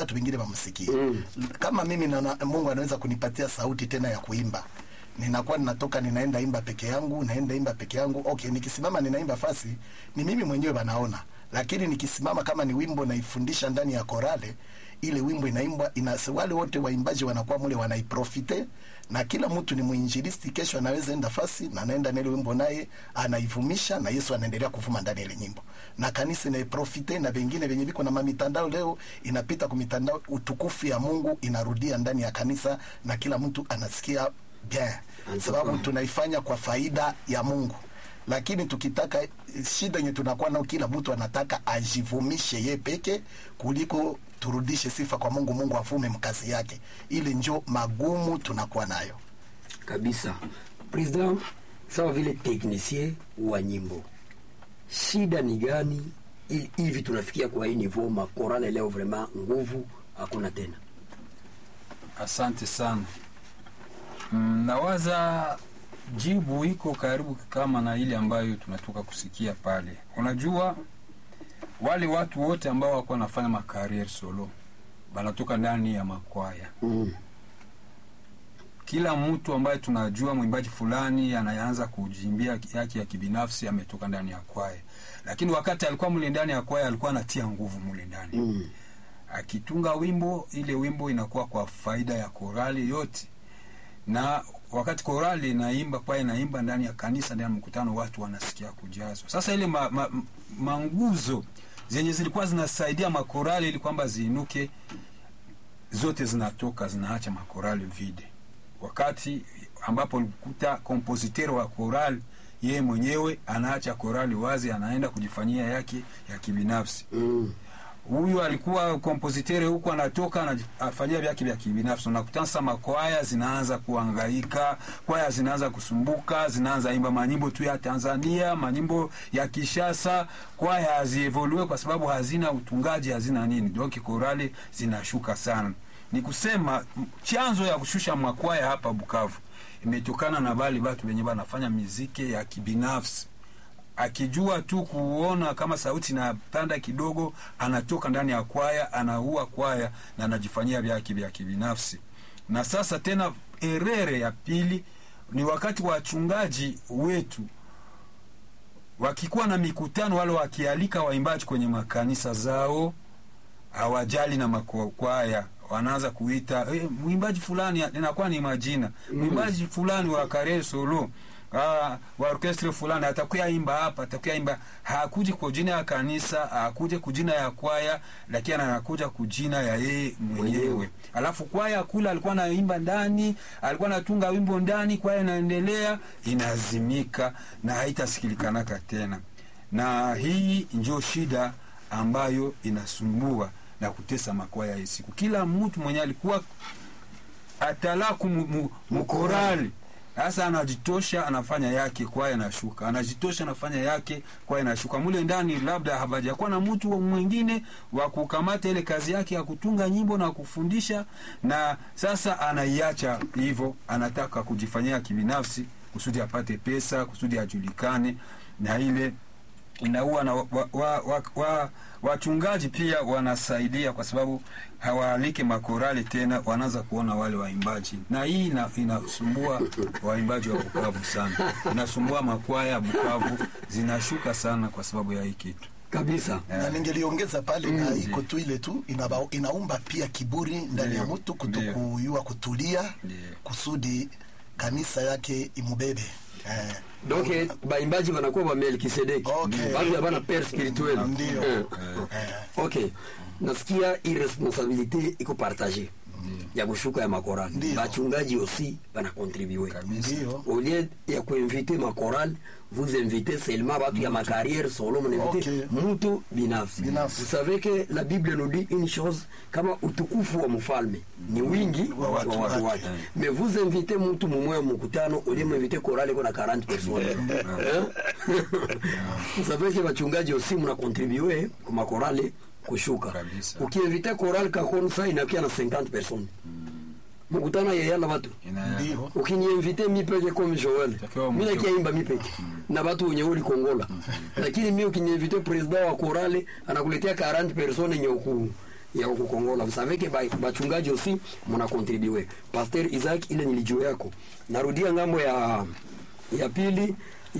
watu wengine wamsikie mm. kama mimi na, Mungu anaweza kunipatia sauti tena ya kuimba ninakuwa ninatoka ninaenda imba peke yangu naenda imba peke yangu okay nikisimama ninaimba fasi ni mimi mwenyewe wanaona lakini nikisimama kama ni wimbo naifundisha ndani ya korale ile wimbo inaimbwa ina, wale wote waimbaji wanakuwa mule wanaiprofite na kila mtu ni mwinjilisti kesho anaweza enda fasi na anaenda na ile wimbo naye anaivumisha na Yesu anaendelea kuvuma ndani ya ile nyimbo na kanisa inaiprofite na vingine venye viko na mitandao leo inapita kwa mitandao utukufu ya Mungu inarudia ndani ya kanisa na kila mtu anasikia bien sababu tunaifanya kwa faida ya Mungu lakini tukitaka shida yenye tunakuwa nao, kila mtu anataka ajivumishe ye peke kuliko turudishe sifa kwa Mungu, Mungu avume mkazi yake. Ile njo magumu tunakuwa nayo kabisa. President, sawa vile teknisie wa nyimbo, shida ni gani ili hivi tunafikia kwa hii niveau makorale leo, vraiment nguvu hakuna tena? Asante sana. Mm, nawaza jibu iko karibu kama na ile ambayo tunatoka kusikia pale. Unajua, wale watu wote ambao wako wanafanya makarier solo banatoka ndani ya makwaya Mm. kila mtu ambaye tunajua mwimbaji fulani anaanza kujimbia yake ya kibinafsi ametoka ndani ya kwaya, lakini wakati alikuwa mule ndani ya kwaya alikuwa anatia nguvu mule ndani Mm. akitunga wimbo, ile wimbo inakuwa kwa faida ya korali yote, na wakati korali inaimba, kwaya inaimba ndani ya kanisa, ndani ya mkutano, watu wanasikia kujazwa. Sasa ile ma, ma, manguzo zenye zilikuwa zinasaidia makorali ili kwamba ziinuke, zote zinatoka zinaacha makorali vide, wakati ambapo ulikuta kompositero wa korali yeye mwenyewe anaacha korali wazi, anaenda kujifanyia yake ya kibinafsi Mm. huyu alikuwa kompozitere huku anatoka anafanyia vyake vya kibinafsi. Unakutana sasa makwaya zinaanza kuangaika, kwaya zinaanza kusumbuka, zinaanza imba manyimbo tu ya Tanzania, manyimbo ya Kishasa. Kwaya hazievolue kwa sababu hazina utungaji, hazina nini, donc korali zinashuka sana. Ni kusema m- chanzo ya kushusha makwaya hapa Bukavu imetokana na bali batu wenye banafanya miziki ya kibinafsi akijua tu kuona kama sauti inapanda kidogo, anatoka ndani ya kwaya, anaua kwaya na anajifanyia vyake vya kibinafsi. Na sasa tena erere ya pili ni wakati wachungaji wetu wakikuwa na mikutano, wale wakialika waimbaji kwenye makanisa zao, hawajali na makwaya wanaanza kuita eh, mwimbaji fulani inakuwa ni majina mwimbaji fulani wa kare solo ah, wa orkestre fulani atakuya imba hapa atakuya imba hakuji kwa jina ya kanisa hakuja kujina ya kwaya lakini anakuja kujina ya yeye mwenyewe alafu kwaya kula alikuwa anaimba ndani alikuwa anatunga wimbo ndani kwaya inaendelea inazimika na haitasikilikanaka tena na hii ndio shida ambayo inasumbua na kutesa makwaya hii siku. Kila mtu mwenye alikuwa atalaku mu- mu- mukorali sasa anajitosha anafanya yake kwaya inashuka, anajitosha anafanya yake kwaya inashuka. Mule ndani labda habajakuwa na mtu mwingine wa kukamata ile kazi yake ya kutunga nyimbo na kufundisha, na sasa anaiacha hivyo, anataka kujifanyia kibinafsi kusudi apate pesa, kusudi ajulikane, na ile inaua na wachungaji wa, wa, wa, wa, wachungaji pia wanasaidia kwa sababu hawaalike makorali tena, wanaanza kuona wale waimbaji, na hii ina, inasumbua waimbaji wa Bukavu sana, inasumbua makwaya ya Bukavu zinashuka sana kwa sababu ya hii kitu. kabisa na ningeliongeza pale na iko tu ile tu inaba, inaumba pia kiburi ndani ya Ndio, mtu ndio. kutokuyua kutulia Ndio. kusudi kanisa yake imubebe eh, donc baimbaji wanakuwa ba Melkisedeki Okay. batu habana pere spirituel Ndio. Eh. eh, ok nasikia irresponsabilité iko partage ya kushuka ya makorali Ndio. bachungaji aussi banakontribue Kabisa. ndio au lieu ya kuinvite makoral vous invitez seulement batu ya macarrière solo mnainvite Okay. mtu binafsi Binafsi. vous savez que la bible nous dit une chose kama utukufu wa mfalme ni wingi Wa wa watu watu wake. wake mais vous invitez mtu mumwe mkutano au lieu mwinvite korali kuna 40 personnes Hein? vous savez que bachungaji aussi mnakontribue kwa makorali kushuka Kabisa. ukiinvite korali kakonsa inakia na 50 personnes mkutano yeyala watu Ina- ndio ukiniinvite mi peke comme Joel Takiwa mi mtu- nakiaimba mi peke na batu wenye uli Kongola lakini mi ukiniinvite president wa korale anakuletea 40 personnes yenye uku ya huko Kongola. Vous savez que ba- bachungaji aussi mna contribuer. Pasteur Isaac, ile nilijua yako. Narudia ngambo ya ya pili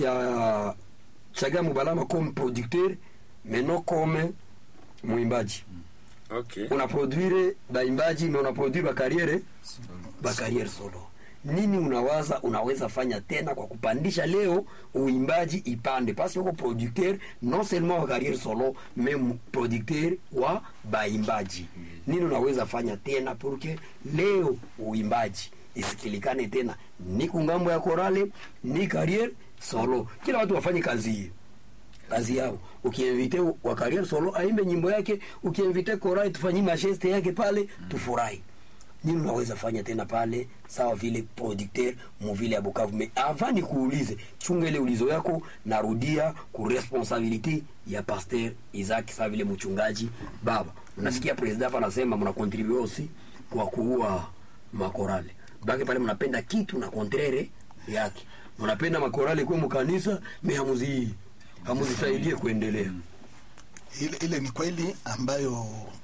ya Chaga Mubalama comme producteur mais non comme mwimbaji. Okay. Unaproduire baimbaji mais unaproduire bakariere bakariere solo. Nini unawaza unaweza fanya tena kwa kupandisha leo uimbaji ipande pasi uko producteur non seulement wa carrière solo mais mu- producteur wa baimbaji. Nini unaweza fanya tena pour que leo uimbaji isikilikane tena ni kungambo ya korale ni carrière solo, kila watu wafanye kazi hiyo kazi yao. Ukiinvite wa carrière solo aimbe nyimbo yake, ukiinvite korai tufanyie majeste yake pale, tufurahi. Nini unaweza fanya tena pale, sawa vile producteur muvile ya Bukavu. Me avant nikuulize, chunga ile ulizo yako, narudia ku responsabilité ya pasteur Isaac, sawa vile mchungaji baba. Unasikia president hapa anasema mna contribute aussi kwa kuua makorale baki pale, mnapenda kitu na contraire yake, mnapenda makorale kwa mkanisa, me hamuzi hamuzisaidie kuendelea. ile, ile ni kweli ambayo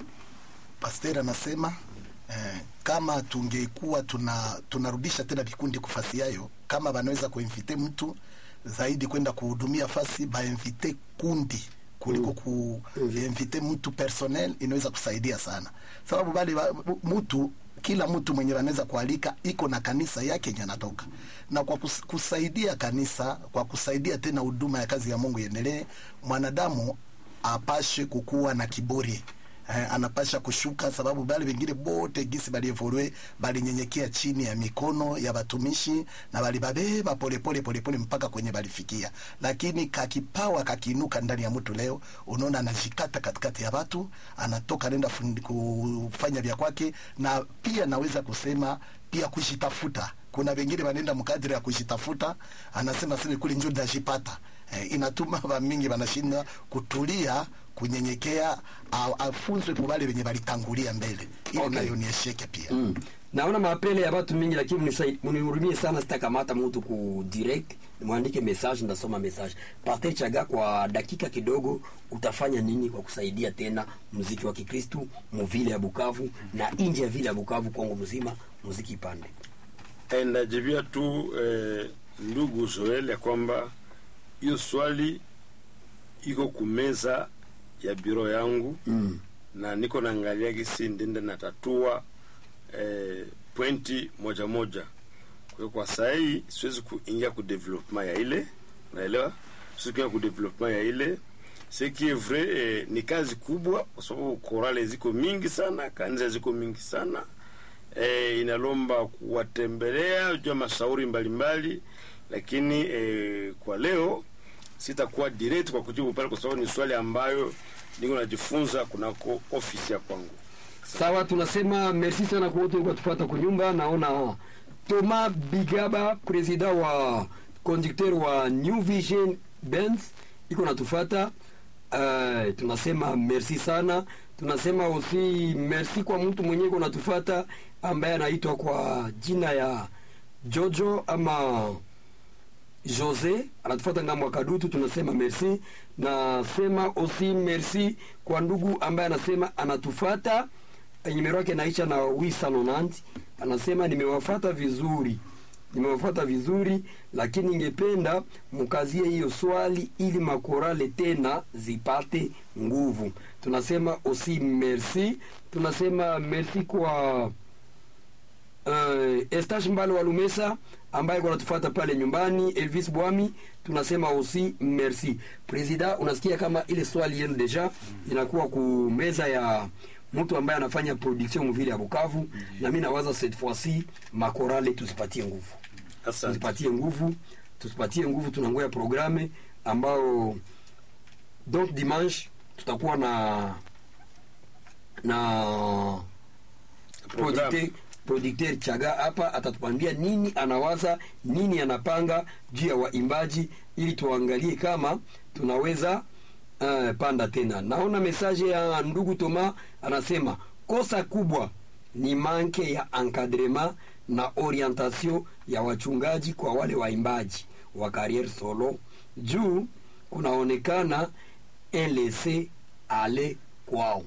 pasteur anasema eh, kama tungekuwa tuna tunarudisha tena vikundi kufasi yayo, kama banaweza kuinvite mtu zaidi kwenda kuhudumia fasi, bainvite kundi kuliko kuinvite mtu personnel, inaweza kusaidia sana, sababu bali ba- mtu kila mtu mwenye wanaweza kualika iko na kanisa yake yenye anatoka na kwa kus, kusaidia kanisa, kwa kusaidia tena huduma ya kazi ya Mungu iendelee, mwanadamu apashe kukuwa na kiburi eh, anapasha kushuka, sababu bali wengine bote gisi balievolwe balinyenyekea chini ya mikono ya batumishi na balibabeba polepole polepole mpaka kwenye balifikia, lakini kakipawa kakiinuka ndani ya mtu leo, unaona anajikata katikati ya watu, anatoka nenda fundi- kufanya vya kwake, na pia naweza kusema pia kujitafuta. Kuna wengine wanaenda mkadiri ya kujitafuta, anasema sasa kule njo ndajipata eh, inatuma vamingi vanashindwa kutulia kunyenyekea, a- afunzwe kubali wenye walitangulia mbele, ili Okay. nayo niesheke pia Mm. Naona mapele ya watu mingi, lakini mnisai- mnihurumie sana, sitakamata mtu ku direct, mwandike message, ndasoma message. Pastor Chaga, kwa dakika kidogo, utafanya nini kwa kusaidia tena muziki wa Kikristu muvile ya Bukavu na nje ya vile ya Bukavu, Kongo mzima, muziki ipande? Eh, Najibia tu eh, ndugu Joel ya kwamba hiyo swali iko kumeza ya biro yangu Mm. na niko naangalia gisi ndende natatua eh, pointi moja moja. Kwa hiyo kwa saa hii siwezi kuingia ku development ya ile, naelewa, siwezi kuingia ku development ya ile ce qui est vrai eh, ni kazi kubwa, kwa sababu korale ziko mingi sana, kanisa ziko mingi sana eh, inalomba kuwatembelea jua mashauri mbalimbali, lakini eh, kwa leo sitakuwa direct kwa kujibu pale, kwa sababu ni swali ambayo niko najifunza kunako ofisi ya kwangu. Sawa, tunasema merci sana kwa wote walikuwa tupata kunyumba. Naona Thomas Bigaba, president wa conducteur wa New Vision Benz iko natufata. Uh, tunasema merci sana. Tunasema aussi merci kwa mtu mwenyewe iko natufata ambaye anaitwa kwa jina ya Jojo ama Jose anatufuata ngambo ya Kadutu, tunasema merci. Nasema aussi merci kwa ndugu ambaye anasema anatufuata, nimero yake naisha na wisanonanti, anasema nimewafata vizuri, nimewafata vizuri, lakini ningependa mkazie hiyo swali ili makorale tena zipate nguvu. Tunasema aussi merci, tunasema merci kwa uh, Estache Mbale wa Lumesa ambaye kwa natufuata pale nyumbani, Elvis Bwami, tunasema aussi merci. President, unasikia kama ile swali yenu deja inakuwa ku meza ya mtu ambaye anafanya production mvile ya Bukavu, na mimi nawaza cette fois-ci makorale tusipatie nguvu, Asante. tusipatie nguvu, tusipatie nguvu. Tunangoya programe ambao donc dimanche tutakuwa na na producteur Programu. producteur Chaga hapa atatuambia nini anawaza, nini anapanga juu ya waimbaji, ili tuangalie kama tunaweza uh, panda tena. Naona mesaje ya ndugu Toma anasema kosa kubwa ni manke ya encadrement na orientation ya wachungaji kwa wale waimbaji wa carrière solo, juu kunaonekana un laisser aller kwao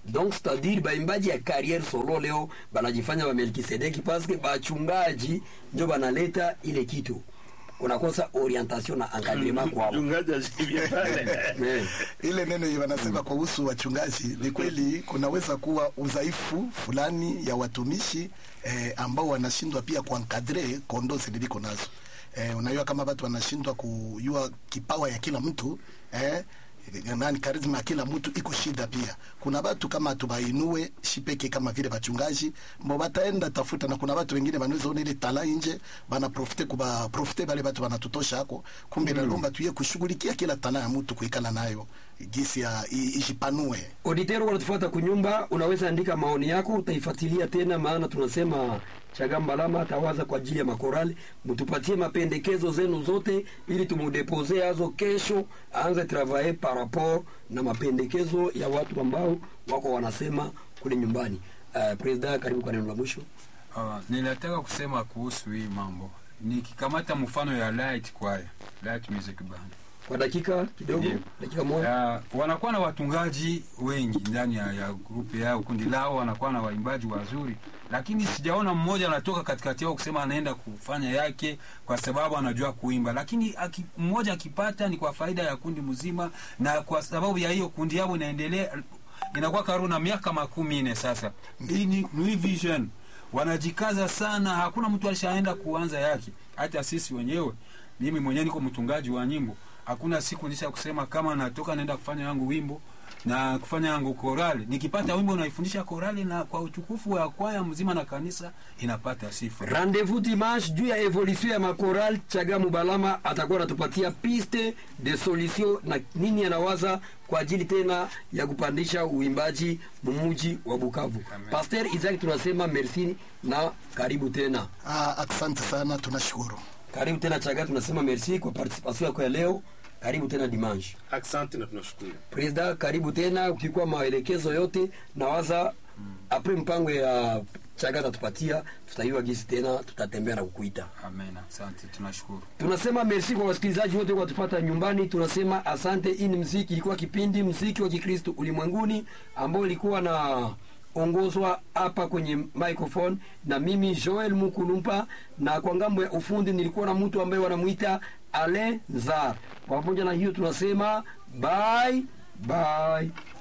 donc c'est-à-dire baimbaji ya carrière solo leo banajifanya ba Melkisedeki paske bachungaji ndio banaleta ile kitu unakosa orientation na encadrement kwao mchungaji asivye pale Eh. ile neno yenye wanasema kuhusu wachungaji ni kweli kunaweza kuwa udhaifu fulani ya watumishi eh, ambao wanashindwa pia kuankadre kondo zililiko nazo eh, unajua kama watu wanashindwa kujua kipawa ya kila mtu eh, nani karizma ya kila mtu iko shida pia kuna watu kama tubainue shipeke kama vile bachungaji mbo bataenda tafuta na kuna watu wengine banaweza ona ile tala nje bana profite kuba profite bale watu wanatutosha hako kumbe mm. nalomba tuye kushughulikia kila tala ya mtu kuikala nayo gisi ya i- ijipanue Auditeur wanatufuata kunyumba, unaweza andika maoni yako, utaifuatilia tena, maana tunasema Chagamba Lama atawaza kwa ajili ya makorali. Mtupatie mapendekezo zenu zote, ili tumudepose azo kesho, aanze travailler par rapport na mapendekezo ya watu ambao wako wanasema kule nyumbani. Uh, President, karibu kwa neno la mwisho. Uh, ninataka kusema kuhusu hii mambo nikikamata mfano ya light choir, light music band Kwa dakika kidogo, Ndiyo. dakika moja. uh, wanakuwa na watungaji wengi ndani ya, ya grupu yao kundi lao wanakuwa na waimbaji wazuri lakini sijaona mmoja anatoka katikati yao kusema anaenda kufanya yake kwa sababu anajua kuimba lakini aki, mmoja akipata ni kwa faida ya kundi mzima na kwa sababu ya hiyo kundi yao inaendelea inakuwa karibu na miaka makumi nne sasa hii ni New Vision wanajikaza sana hakuna mtu alishaenda kuanza yake hata sisi wenyewe mimi mwenyewe niko mtungaji wa nyimbo hakuna siku nisha kusema kama natoka naenda kufanya yangu wimbo na kufanya yangu korali nikipata wimbo naifundisha korali na kwa utukufu wa kwaya mzima na kanisa inapata sifa Rendez-vous dimanche juu ya evolution ya makoral. Chagamu Balama atakuwa anatupatia piste de solution na nini anawaza kwa ajili tena ya kupandisha uimbaji mumuji wa Bukavu. Amen. Pasteur Isaac, tunasema merci na karibu tena, ah, asante sana tunashukuru karibu tena Chaga, tunasema merci kwa participation yako ya leo. Karibu tena dimanche. asante na tunashukuru President, karibu tena. Ukikuwa maelekezo yote nawaza apres mpango ya Chaga atatupatia, tutaiwa gisi tena, tutatembea na kukuita. amen asante tunashukuru tunasema merci kwa wasikilizaji wote kwa tupata nyumbani tunasema asante hii ni mziki ilikuwa kipindi mziki wa kikristo ulimwenguni ambao ilikuwa na ongozwa hapa kwenye microphone na mimi joel mukulumpa na kwa ngambo ya ufundi nilikuwa na mtu ambaye wanamuita ale nzar pamoja na hiyo tunasema bye bye